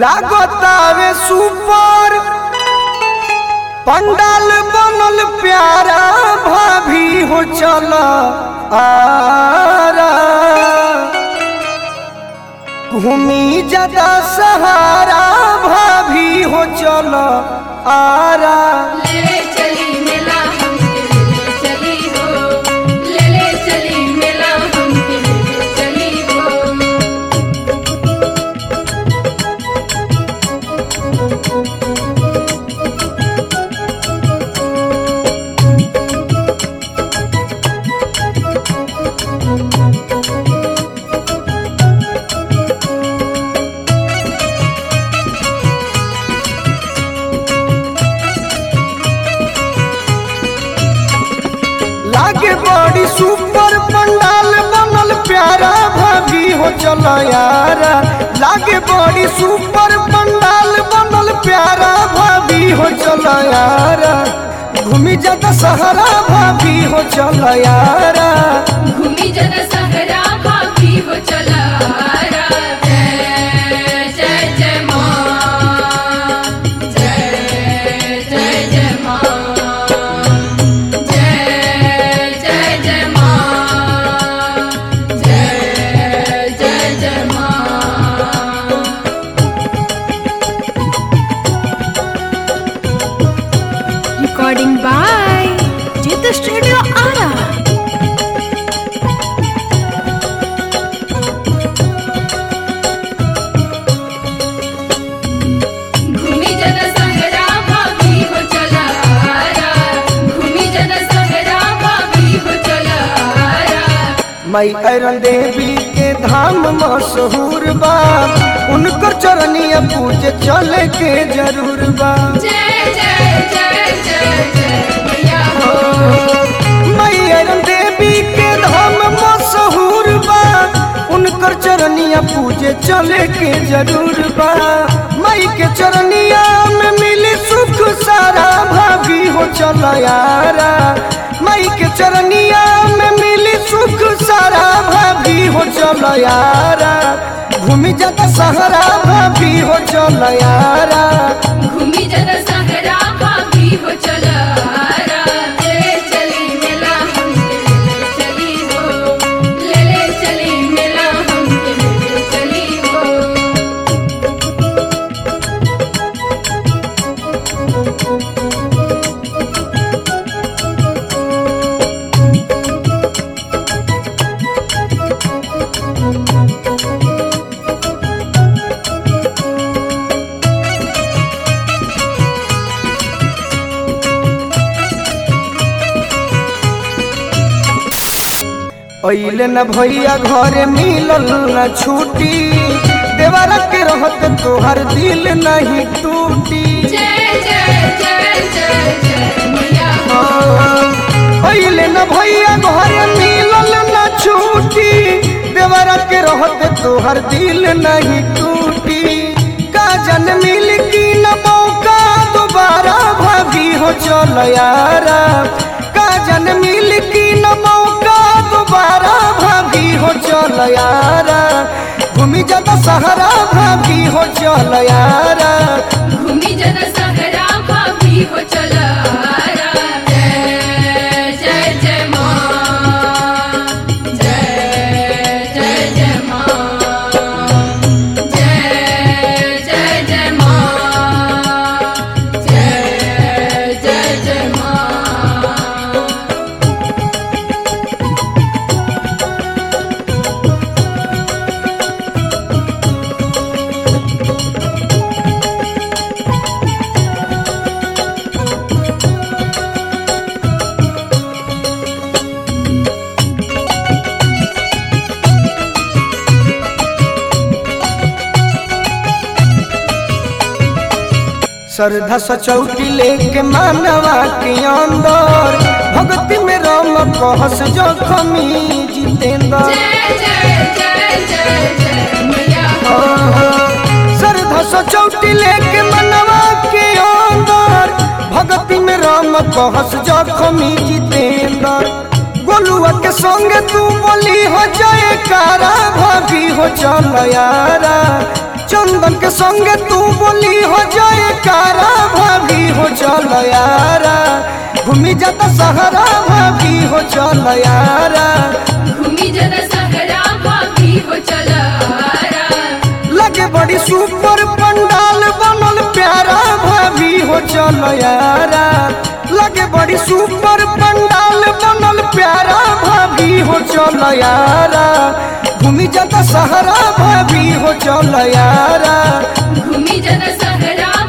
लागतावे सुपर पंडाल बनल प्यारा भाभी हो चल आरा घूमी ज्यादा सहारा भाभी हो चल आरा ले ले चली मेला हमके ले ले चली हो ले ले चली मेला हमके ले ले चली हो लागे बड़ी सुपर पंडाल बनल प्यारा भाभी हो चल यारा लागे बड़ी सुपर पंडाल बनल प्यारा भाभी हो चल यारा घूमी जाता सहारा भाभी हो चल यारा घूमी जन सहरा भाभी हो चला रा। जय जय जय माँ जय जय जय माँ जय जय जय माँ जय जय जय माँ Recording by Jita Studio Ara. घूमी जन सहरा भाभी हो चला रा। घूमी जन सहरा भाभी हो चला रा। मई अरन देवी के धाम मशहूर बा उनकर चरनिया पूजे चले के जरूर बा जय जय जय जय जय मैया हो मैरन देवी के धाम मशहूर बा उनकर चरनिया पूजे चले के जरूर बा मई के चरनिया में मिली सुख सारा भाभी हो चल यारा मई के चरनिया में मिली सुख सारा भाभी हो चल यारा घूमी जाता सहारा भाभी हो चल यारा घूमी जन सहरा भाभी हो चला रा। ले चली मेला हमके ले ले चली हो ले ले चली मेला हमके ले ले चली हो अइले न भैया घरे मिलल न छुट्टी देवरा के रहत तोहर दिल नहीं टूटी जय जय जय जय जय मैया हो अइले न भैया घरे मिलल न छुट्टी देवरा के रहत तोहर दिल नहीं टूटी का जन मिल की न मौका दोबारा भाभी हो चल यारा का जन मिल की न मौका दोबारा भाभी हो चल यारा घूमी जाता सहारा भाभी हो चल यारा घूमी जन सहरा भाभी हो चला रा। जय जय जय माँ जय जय जय माँ जय जय जय माँ जय जय जय माँ श्रद्धा सचौटी लेके मानवा के अंदर भक्ति में राम कहस जखमी जितेंद्र जय जय जय जय जय मैया हो श्रद्धा सचौटी लेके मनवा के अंदर भक्ति में राम कहस जखमी जितेंद्र गोलुआ के संगे तू बोली हो जाए कारा भाभी हो चल यारा चंद चंदन के संगे तू बोली हो जाए कारा भाभी हो चल यारा घूमी जाता सहारा भाभी हो चल यारा घूमी जन सहरा भाभी हो चलारा लगे बड़ी सुपर पंडाल बनल प्यारा भाभी हो चल यारा लगे बड़ी सुपर पंडाल बनल प्यारा भाभी हो चल यारा घूमी जाता सहारा भाभी हो चल यारा घूमी जन सहरा